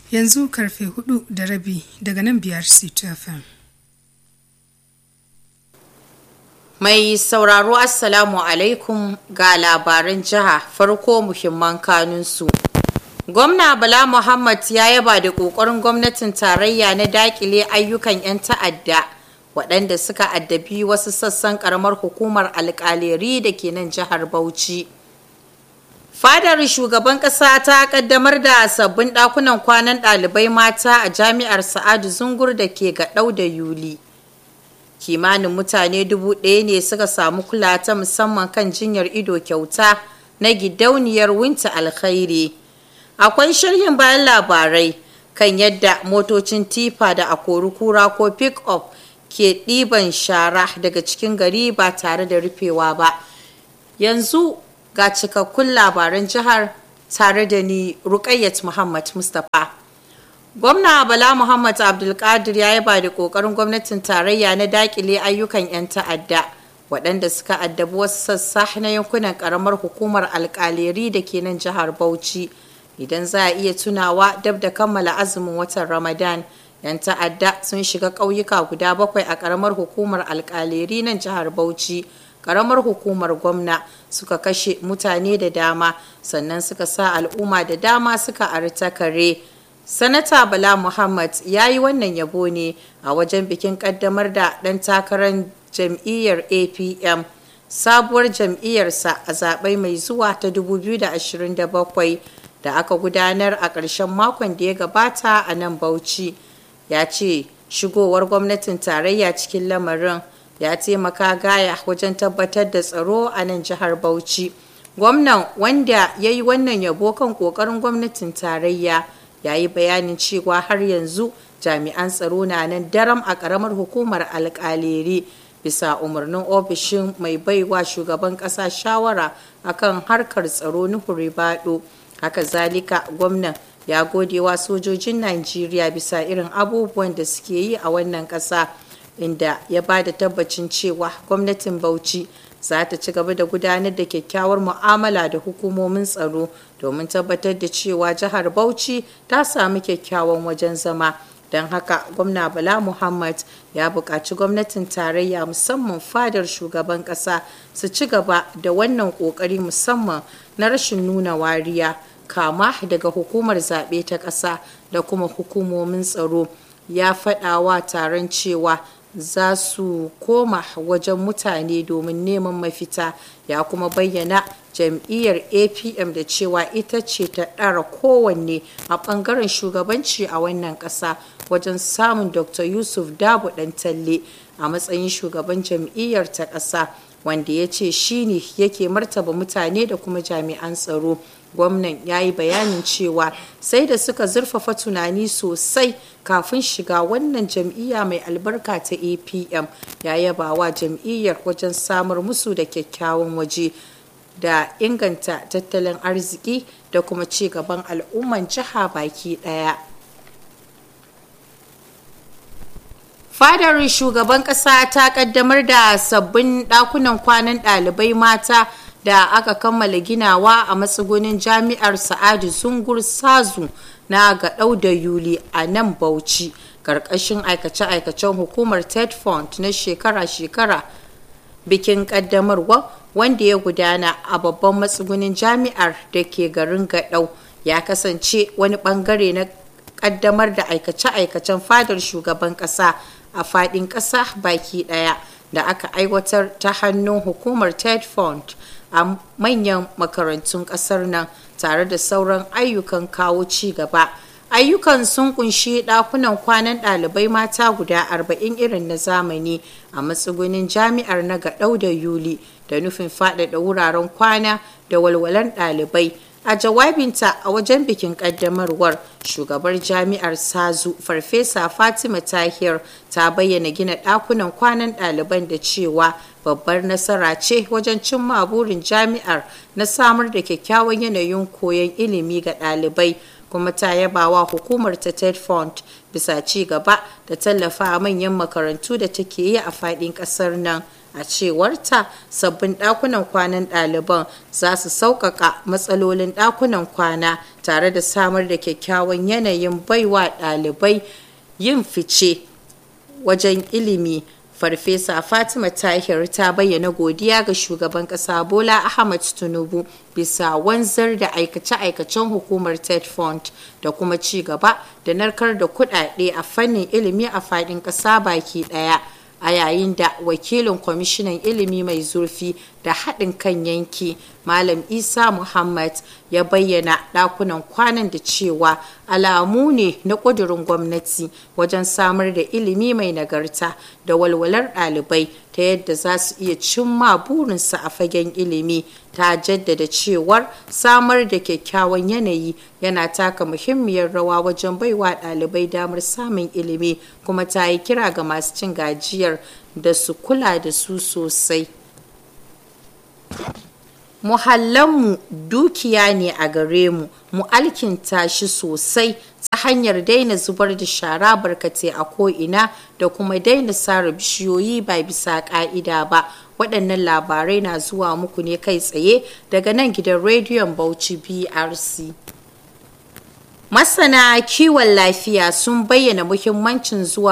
yanzu karfe hudu da rabi daga nan biyar FM. Mai sauraro Assalamu alaikum ga labaran jiha farko muhimman kanunsu. Gwamna Bala Muhammad ya yaba da ƙoƙarin gwamnatin tarayya na dakile ayyukan 'yan ta'adda waɗanda suka addabi wasu sassan ƙaramar hukumar alƙaleri da ke nan jihar Bauchi. Fadar shugaban ƙasa ta ƙaddamar da sabbin ɗakunan kwanan ɗalibai mata a jami'ar Sa'adu Zungur da ke gaɗau da Yuli. Kimanin mutane dubu ɗaya ne suka samu kula ta musamman kan jinyar ido kyauta na gidauniyar Winta Alkhairi. Akwai shirhin bayan labarai kan yadda motocin tifa da akori kura ko pick-up ke ɗiban shara daga cikin gari ba tare da rufewa ba. Yanzu ga cikakkun labaran jihar tare da ni Rukayyat Muhammad Mustapha. Gwamna Bala Muhammad Abdulkadir ya yaba da kokarin gwamnatin tarayya na dakile ayyukan 'yan ta'adda waɗanda suka addabi wasu sassa na yankunan karamar hukumar alkaleri da ke nan jihar Bauchi. Idan za a iya tunawa dab da kammala azumin watan Ramadan, 'yan ta'adda sun shiga ƙauyuka guda bakwai a karamar hukumar alkaleri nan jihar Bauchi. karamar hukumar gwamna suka kashe mutane da dama sannan suka sa al'umma da dama suka arta kare sanata bala muhammad ya yi wannan yabo ne a wajen bikin kaddamar da ɗan takarar jam'iyyar apm sabuwar jam'iyyarsa a zaɓe mai zuwa ta 2027 da aka gudanar a ƙarshen makon da ya gabata a nan bauchi ya ce shigowar gwamnatin tarayya cikin lamarin ya taimaka gaya wajen tabbatar da tsaro a nan jihar Bauchi. Gwamnan wanda ya yi wannan yabo kan ƙoƙarin gwamnatin tarayya ya yi bayanin cewa har yanzu jami'an tsaro na nan daram a ƙaramar hukumar alƙaleri bisa umarnin ofishin mai baiwa shugaban ƙasa shawara akan harkar tsaro nuhu ribado haka zalika gwamnan ya gode wa sojojin najeriya bisa irin abubuwan da suke yi a wannan ƙasa. inda ya ba da tabbacin cewa gwamnatin bauchi za ta ci gaba da gudanar da kyakkyawar mu'amala da hukumomin tsaro domin tabbatar da cewa jihar bauchi ta sami kyakkyawan wajen zama don haka gwamna bala muhammad ya buƙaci gwamnatin tarayya musamman fadar shugaban ƙasa su ci gaba da wannan ƙoƙari musamman na rashin nuna wariya kama daga hukumar zaɓe ta ƙasa da kuma hukumomin tsaro ya faɗawa taron cewa za su koma wajen mutane domin neman mafita ya kuma bayyana jam'iyyar apm da cewa ita ce ta ɗara kowanne a ɓangaren shugabanci a wannan ƙasa wajen samun dr yusuf dabu ɗan talle a matsayin shugaban jam'iyyar ta ƙasa wanda ya ce shi ne yake martaba mutane da kuma jami'an tsaro gwamnan ya yi bayanin cewa sai da suka zurfafa tunani sosai kafin shiga wannan jam'iyya mai albarka ta apm ya yaba wa jam'iyyar wajen samar musu da kyakkyawan waje da inganta tattalin arziki da kuma ci gaban al'umman jiha baki daya fadar shugaban kasa ta kaddamar da sabbin dakunan kwanan ɗalibai mata da aka kammala ginawa a matsugunin jami'ar sa'adu zungur sazu na gaɗau da yuli a nan bauchi ƙarƙashin aikace-aikacen hukumar ted fund na shekara-shekara bikin ƙaddamarwa wanda ya gudana a babban matsugunin jami'ar da ke garin gaɗau ya kasance wani ɓangare na ƙaddamar da aikace-aikacen fadar shugaban ƙasa a faɗin ƙasa baki ɗaya da aka aiwatar ta hannun hukumar ted fund a manyan makarantun kasar nan tare da sauran ayyukan kawo ci gaba ayyukan sun kunshi dakunan kwanan ɗalibai mata guda 40 irin na zamani a matsugunin jami'ar na gaɗau da yuli da nufin faɗaɗa wuraren kwana da walwalan ɗalibai a jawabinta a wajen bikin ƙaddamarwar shugabar jami'ar sazu farfesa fatima tahir ta bayyana gina ɗakunan kwanan ɗaliban da cewa babbar nasara ce wajen cimma burin jami'ar na samar da kyakkyawan yanayin koyon ilimi ga ɗalibai kuma ta yaba wa hukumar ta ted fund bisa ci gaba da tallafa manyan makarantu da take yi a faɗin ƙasar nan a cewarta sabbin ɗakunan kwanan ɗaliban za su sauƙaƙa matsalolin ɗakunan kwana tare da samar da kyakkyawan yanayin baiwa ɗalibai yin fice wajen ilimi farfesa fatima tahir ta bayyana godiya ga shugaban kasa bola ahmad tinubu bisa wanzar da aikace-aikacen hukumar ted fund da kuma ci gaba da narkar da kudade a fannin ilimi a fadin kasa baki daya a yayin da wakilin kwamishinan ilimi mai zurfi da haɗin kan yanki malam isa muhammad ya bayyana ɗakunan kwanan da cewa alamu ne na ƙudurin gwamnati wajen samar da ilimi mai nagarta da walwalar ɗalibai ta yadda za su iya cimma burinsu a fagen ilimi ta jaddada cewar samar da kyakkyawan yanayi yana taka muhimmiyar rawa wajen baiwa ɗalibai damar samun ilimi kuma ta yi kira ga masu cin gajiyar da su kula da su sosai muhallanmu dukiya ne a gare mu mu alkinta shi sosai ta hanyar daina zubar da shara barkatai a ko'ina da kuma daina sare bishiyoyi ba bisa ka'ida ba waɗannan labarai na zuwa muku ne kai tsaye daga nan gidan rediyon bauchi brc masana kiwon lafiya sun bayyana muhimmancin zuwa